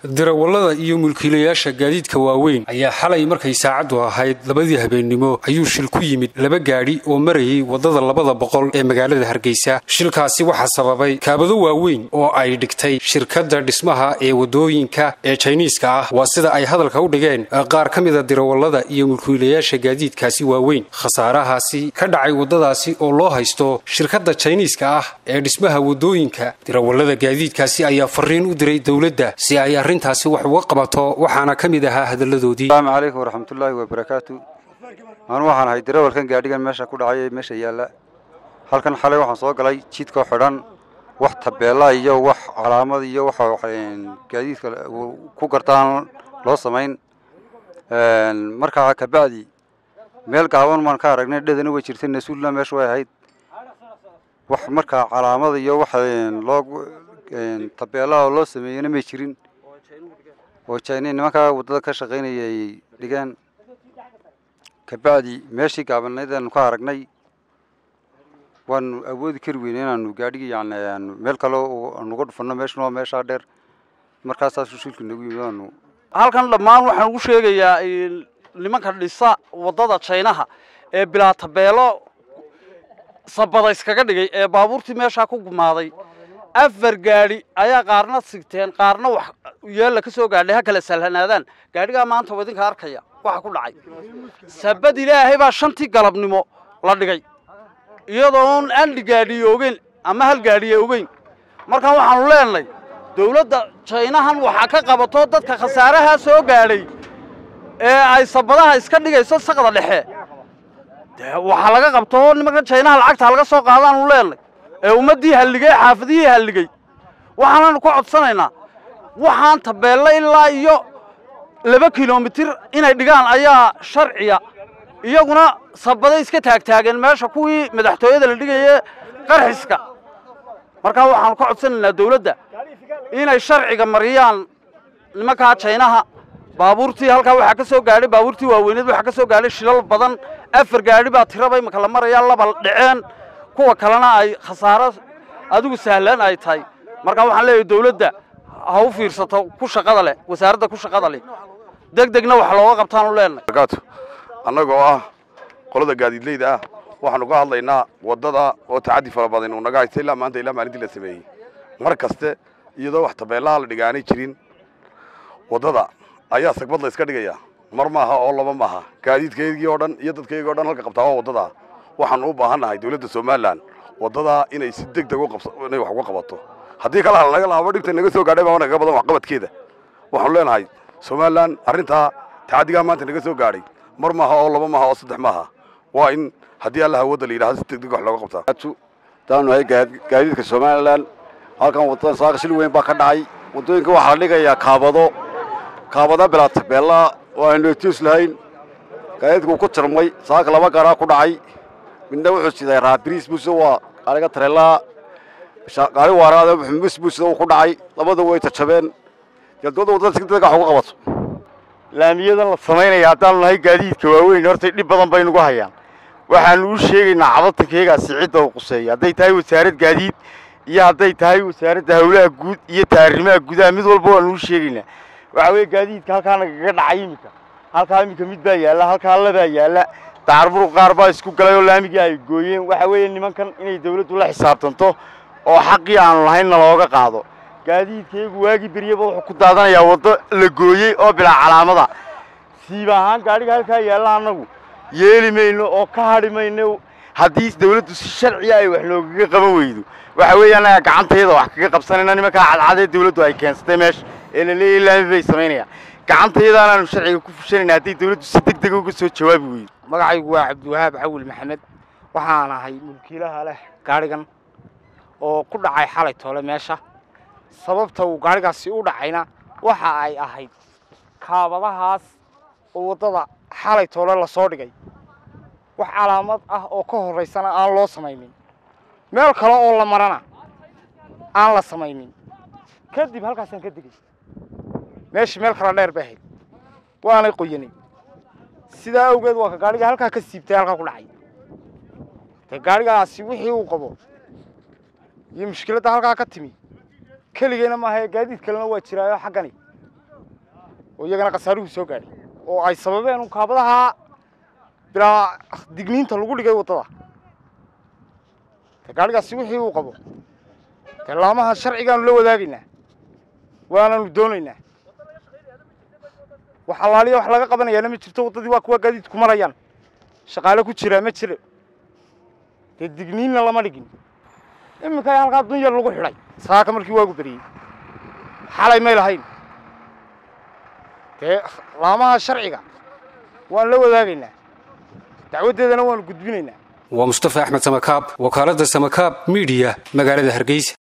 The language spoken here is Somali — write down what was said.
darawallada iyo mulkiilayaasha gaadiidka waaweyn ayaa xalay markay saacaddu ahayd labadii habeennimo ayuu shil ku yimid laba gaadhi oo marayay waddada labada boqol ee magaalada hargeysa shilkaasi waxaa sababay kaabado waaweyn oo ay dhigtay shirkadda dhismaha ee waddooyinka ee jayniiska ah waa sida ay hadalka u dhigeen qaar ka mida darawallada iyo mulkiilayaasha gaadiidkaasi waaweyn khasaarahaasi ka dhacay waddadaasi oo loo haysto shirkadda jayniiska ah ee dhismaha waddooyinka darawallada gaadiidkaasi ayaa fariin u diray dowladda si ay arrintaasi wax uga qabato waxaana ka mid ahaa hadalladoodii asalaamu calaykum waraxmatullaahi wabarakaatu anu waxaan ahay darawalkan gaadhigan meesha ku dhacay ee meesha yaalla halkan xalay waxaan soo galay jidkoo xidhan wax tabeella iyo wax calaamad iyo wax gaadiidka ku gartaan loo samayn markaa kabacdi meel gaaban maan ka aragnay dhedana way jirtay nasuulna meesha way ahayd wax markaa calaamada iyo wax loo tabeellaha oo loo sameeyena may jirin oo jayni nimankaa waddada ka shaqaynaya ay dhigeen kabacdi meeshii gaabanayd aanu ka aragnay waanu awoodi kari weyne inaanu gaadhigi yani aanu meel kale anuga dhufanno meeshuna waa meeshaa dheer markaasaasuu shilku nagu yimid aanu halkan dhammaan waxaan ugu sheegayaa nimanka dhisa waddada jaynaha ee bilaa tabeelo sabada iskaga dhigay ee baabuurtii meeshaa ku gumaaday afar gaadhi ayaa qaarna sigteen qaarna wax yeella ka soo gaadhay ha kala salhanaadaan gaadhigaa maanta waa idinka arkaya waxa ku dhacay sabad ilaahay baa shantii galabnimo la dhigay iyadoon andhi gaadhiye ogeyn ama hal gaadhiye ogeyn markaan waxaanu leenahay dawladda jaynahan waxaa ka qabato dadka khasaarahaa soo gaadhay ee ay sabadaha iska dhigayso saqda dhexe dee waxaa laga qabto nimanka jaynaha lacagta laga soo qaadaanu leenahay ee ummaddii halligay xaafadihii halligay waxaananu ka codsanaynaa waxaan tabeella ilaa iyo laba kilomitir inay dhigaan ayaa sharciya iyaguna sabaday iska taagtaageen meesha kuwii madaxtooyada la dhigaye qarxiska markaa waxaanu ka codsanaynaa dawladda inay sharciga mariyaan nimankaa jaynaha baabuurtii halkaa waxaa ka soo gaadhay baabuurtii waaweyneed waxaa ka soo gaadhay shilal badan afar gaadhi baa tiraba imaka la marayaa laba dhaceen kuwa kalena ay khasaaro adigu sahlan ay tahay markaa waxaan leeyahay dawladda ha u fiirsato ku shaqada leh wasaaradda ku shaqada leh deg degna wax looga qabtaanu leenahay annagoo ah qolada gaadiidleyda ah waxaanu ka hadlaynaa waddada oo tacaddi fara badan uu naga haysta ilaa maanta ilaa maalintii la sameeyey mar kaste iyadoo wax tabeellaha la dhigaanay jirin waddada ayaa sagbad la iska dhigaya mar maaha oo laba maaha gaadiidkaygii oo dhan iyo dadkaygii o dhan halka qabtaa waa waddada waxaanu u baahannahay dawladda somalilan waddadaa inay si deg deg inay wax uga qabato haddii kala hal naga laabo dhibta naga soo gaadhay baa nagaga badan waxqabadkeeda waxaanu leenahay somalilan arrintaa tacaddigaa maanta naga soo gaadhay mar maaha oo laba maaha oo saddex maaha waa in haddii allaha wadda la yidhahdo si deg deg wax looga qabtaa daanu nahay gaadiidka somalilan halkan waddadan saaka shil weyn baa ka dhacay waddooyinka waxaa la dhigayaa kaabado kaabada bilaa tabeella oo aan notiis lahayn gaadiidku ku tirmay saaka laba gaaraa ku dhacay midna wuxuu siday raabiriis buuse waa gaariga tareellaa gaari waaraada mus buusida uu ku dhacay labada way tajabeen jadwada waddada si deg wax uga qabato laamiyadan la samaynaya haddaanu nahay gaadiidka waaweyn hortay dhib badan bay nugu hayaan waxaanu u sheegaynaa cabatankeegaasi cidda uu quseeya hadday tahay wasaarad gaadiid iyo hadday tahay wasaaradda hawlaha guud iyo taarimaha gudaha mid walba waanu u sheegaynaa waxa weeye gaadiidka halkaa nagaga dhacay iminka halkaa iminka mid baa yaalla halkaa labaa yaalla dacarburuq qaar baa isku galay oo laamigii ay gooyeen waxa weeye nimankan inay dawladdu la xisaabtanto oo xaqii aanu lahaynna looga qaado gaadiidkaygu waagii beryaba wuxuu ku daadanayaa waddo la gooyey oo bilaa calaamada siib ahaan gaadhiga halkaa yaalla annagu yeeli mayno oo ka hadhi mayno haddii dawladdu si sharciya ay wax noogaga qaban weydo waxa weeye annaga gacantayada wax kaga qabsanayna nimankaa cadcadee dawladdu ay keensatay meesha ee la leeyahy laami bay samaynayaan gacantayadaanaanu sharciga ku fushanayna hadday dawladdu si deg dega uga soo jawaabi weydo magacaygu waa cabdiwahaab cawil maxamed waxaan ahay mulkiilaha leh gaadhigan oo ku dhacay xalay toole meesha sababta uu gaadhigaasi u dhacayna waxa ay ahayd kaabadahaas oo waddada xalay toole lasoo dhigay wax calaamad ah oo ka horraysana aan loo samaynin meel kale oo la marana aan la samaynin kadib halkaasaan ka degay meeshii meel kala dheer bay ahayd waanay qoyanay sidaa awgeed waa ka gaadhiga halkaa ka siibtay halkaa ku dhacay dee gaadhigaasi wixii uu qabo iyo mushkiladda halkaa ka timi keligeyna maaha gaadiid kalena waa jiraayo xaggani oo iyagana khasaaruhu soo gaadhay oo ay sababeen kaabadaha bilaa digniinta lagu dhigay waddada de gaadhigaasi wixii uu qabo dee laamaha sharcigaanu la wadaagaynaa waananu doonaynaa wax allaaliya wax laga qabanayaana ma jirto waddadii waa kuwa gaadiidku marayaan shaqaale ku jiraa ma jiro dee digniinna lama dhigin iminka halkaa dunyar lagu xidhay saaka markii waagu beriyey xalay may lahayn dee laamaha sharciga waan la wadaagaynaa dacwaddeedana waanu gudbinaynaa waa mustafa axmed samakaab wakaaladda samakaab miidiya magaalada hargeysa